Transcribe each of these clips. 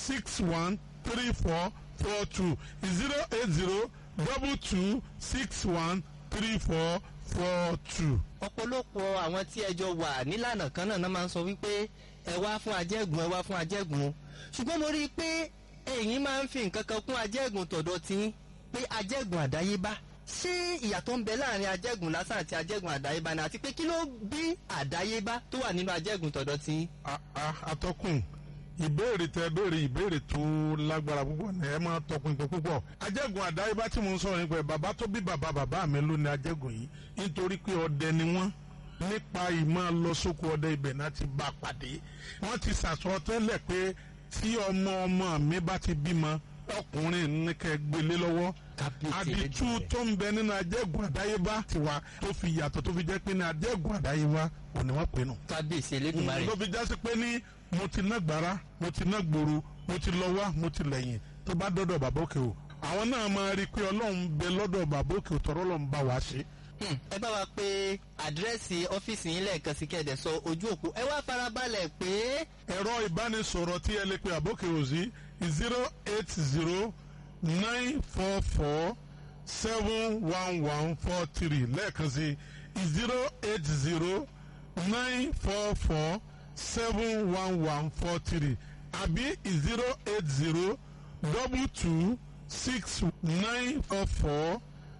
six one three four four two zero eight zero double two six one three four four two. ọ̀pọ̀lọpọ̀ àwọn tí ẹjọ́ wà nílànà kan náà náà máa ń sọ wípé ẹ wá fún ajẹ́gùn ẹ wá fún ajẹ́gùn ṣùgbọ́n mo rí i pé ẹ̀yin máa ń fi nǹkan kan kún ajẹ́gùn tọ̀dọ̀ tí pé ajẹ́gùn àdáyébá ṣé ìyàtọ̀ ń bẹ láàrin ajẹ́gùn lásán àti ajẹ́gùn àdáyébá ni àti pé kí ló bí àdáyébá tó wà nínú ajẹ́gùn tọ̀dọ̀ tí. A- a- atọ́kùn ìbéèrè tẹ béèrè ìbéèrè tó lágbára púpọ̀ ní ẹ máa tọpinpin púpọ̀ ajẹ́gùn àdáyébá tí mo ń sọ̀rọ̀ nípa ẹ̀ bàbá tó bí bàbá bàbá mi ló ní ajẹ́gùn yìí nítorí pé ọdẹ ni wọ́n nípa ìmọ̀ lọ sóko ọdẹ ibẹ̀ náà ti bá a pàdé wọ́n ti sàsọ tẹ́lẹ̀ pé tí ọmọ ọmọ mi bá ti bímọ ọkùnrin ní kẹ́ gbélé lọ́wọ́ àdìtú tó ń bẹ nínú ajẹ́gùn àdáyébá tiwa tó fi yàtọ̀ tó fi jẹ́ pé ní ajẹ́gùn àdáyébá òní wọ́n pè nù kábíyèsí elédùnmarè ló fi jásí pé ní mo ti ná gbàrà mo ti ná gbòòrò mo ti lọ wá mo ti lẹ́yìn tó bá dọ́dọ̀ bàbá òkè o àwọn náà máa rí i pé ọlọ́run bẹ lọ́dọ̀ bàbá òkè o tọ́rọ́ lọ́n bá wa ṣe. Hmm, ẹ bá wa pé àdírẹ́sì ọ́fíìsì yín lẹ́ẹ̀kan sí kẹ́ẹ̀dẹ̀ sọ ojú òpó ẹ wá farabalẹ̀ pé ẹ̀rọ ìbánisọ̀rọ̀ tí ẹ lè pe àbókè o sí zero eight zero nine four four seven one one four three lẹ́ẹ̀kan sí zero eight zero nine four four seven one one four three àbí zero eight zero double two six nine four four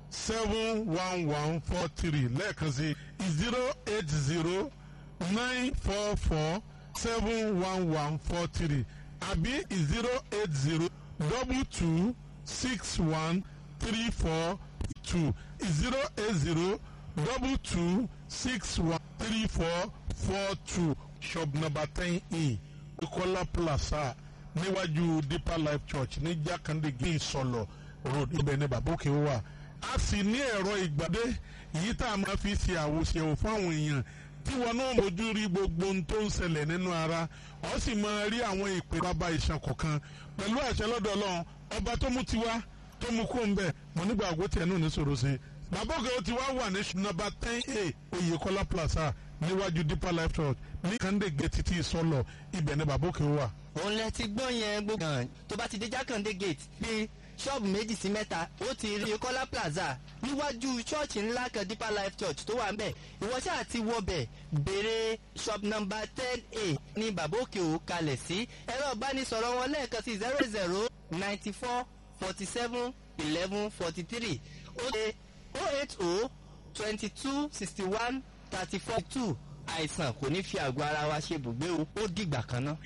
seven one one four three lẹ́ẹ̀kan sí zero eight zero nine four four seven one one four three àbí zero eight zero double two six one three four two zero eight zero double two six one three four four two shop number ten e Bukola Plaza níwájú Deeper Life Church ní Jákàndé gé ìsọlọ road ibẹ̀ ní babóke wà a sì ní ẹ̀rọ ìgbàdé èyí tá a máa fi ṣe àwòṣe fún àwọn èèyàn tí wọn náà mójú rí gbogbo ohun tó ń ṣẹlẹ̀ nínú ara ọ sì máa rí àwọn ìpè bàbá ìṣàn kọ̀ọ̀kan pẹ̀lú àṣẹ lọ́dọ̀ Ọlọ́run ọba tó mú tiwa tó mú kó ń bẹ̀ mo nígbà àgọ́ tiẹ̀ náà ní sọ̀rọ̀ sí i bàbá òkè ó ti wá wà ní nọ́mbà ten a Oyèkọ́lá Plaza níwájú Deeper Life Church ní Kande gate títí sọlọ ibẹ̀ ní bàbá òkè wà. òun lẹ ti gbọ́ yẹn gbogbo kan tó bá ti dé jákàndé gate bí ṣọ́ọ̀bù méjì sí mẹ́ta ó ti rí Oyèkọ́lá Plaza níwájú ṣọ́ọ̀ṣì ńlá kan Deeper Life Church tó wà ń bẹ̀ ìwọ ṣáà ti wọbẹ̀ béèrè shop number ten a ní bàbá òkè ò kalẹ̀ sí ẹ̀rọ ìbánisọ̀rọ̀ wọn lẹ́ẹ̀kan sí zero zero ninety four forty seven eleven forty three ó ṣe oh eight oh twenty two sixty one thirty four two àìsàn kò ní fi àgọ́ ara wa ṣe bùgbé o ó dìgbà kan náà.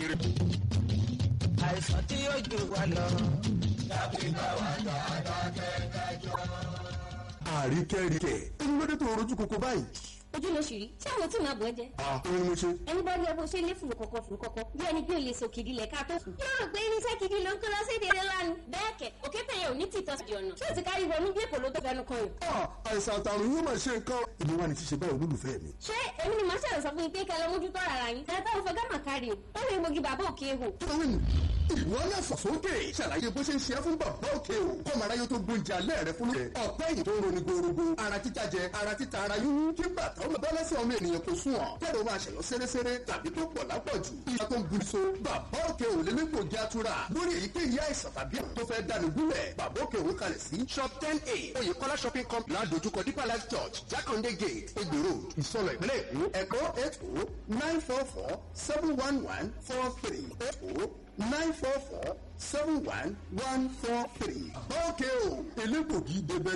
àìsàn tí yóò jù wá lọ. àríkẹ́ríkẹ́ ẹni lóde tó rojú koko báyìí. ojú ló ṣì rí tí àwọn tí màá bọ̀ ẹ́ jẹ́. òun ni mo ṣe. ẹni bá rí ẹ bó ṣe lé fùrù kọ̀kọ̀ fùrù kọ̀kọ̀ bí ẹni pé o lè so kìdí lẹ̀ ká tó sùn. yóò rò pé irinṣẹ́ kìdí ló ń kó lọ sí èdè lánàá. bẹ́ẹ̀ kẹ̀ òkè tẹ̀yẹ ò ní tìtọ́ sí ọ̀nà. ṣé o ti kárí wọnú bí èkó ló tó fẹnu kan yìí. àìsàn àtàrùn yóò máa ṣe nǹkan. èmi wà ní ṣíṣe báyìí olólùfẹ́ mi. ṣé èmi ni màá ṣàlọ́ sọ fún yín pé kẹ́ lọ mójútó ara yín. ẹ bá òfin gámà kárí o ó lè mogi bàbá òkè ehò. tóyìn ìwọ náà fọ̀sókè ṣàlàyé bó ṣe ń ṣe é fún bàbá òkè o kọ́mọ aráyé tó gbóúnjẹ alẹ́ rẹ fún rẹ ọ̀pẹ́ yìí tó ń roni gorogo ara títa jẹ ara títa ara yúwú kí bàtà ọmọ bá lẹ́sẹ̀ ọmọ ènìyàn kò sún ọ̀ kẹ́rọ máa ṣẹ̀lọ sẹ́rẹ́sẹ́rẹ́ tàbí tó pọ̀ lápọ̀jù ìyá tó ń bu so bàbá òkè ò lè nípò jẹ́ àtúrà lórí èyíkéyìí àìsàn tàbí àrùn tó fẹ́ dáni gúnlẹ̀ bàbá òkè òwe kalẹ̀ sí shop ten a oyèkọ́lá shopping complex ládojúkọ deeper life church jákàndé gate egbò road ìsọlọ ìpínlẹ̀ èkó ẹ̀kọ́ eight oh nine four four seven one one four three eight oh nine four four seven one one four three. báwo kẹ́ o elégbògi débẹ̀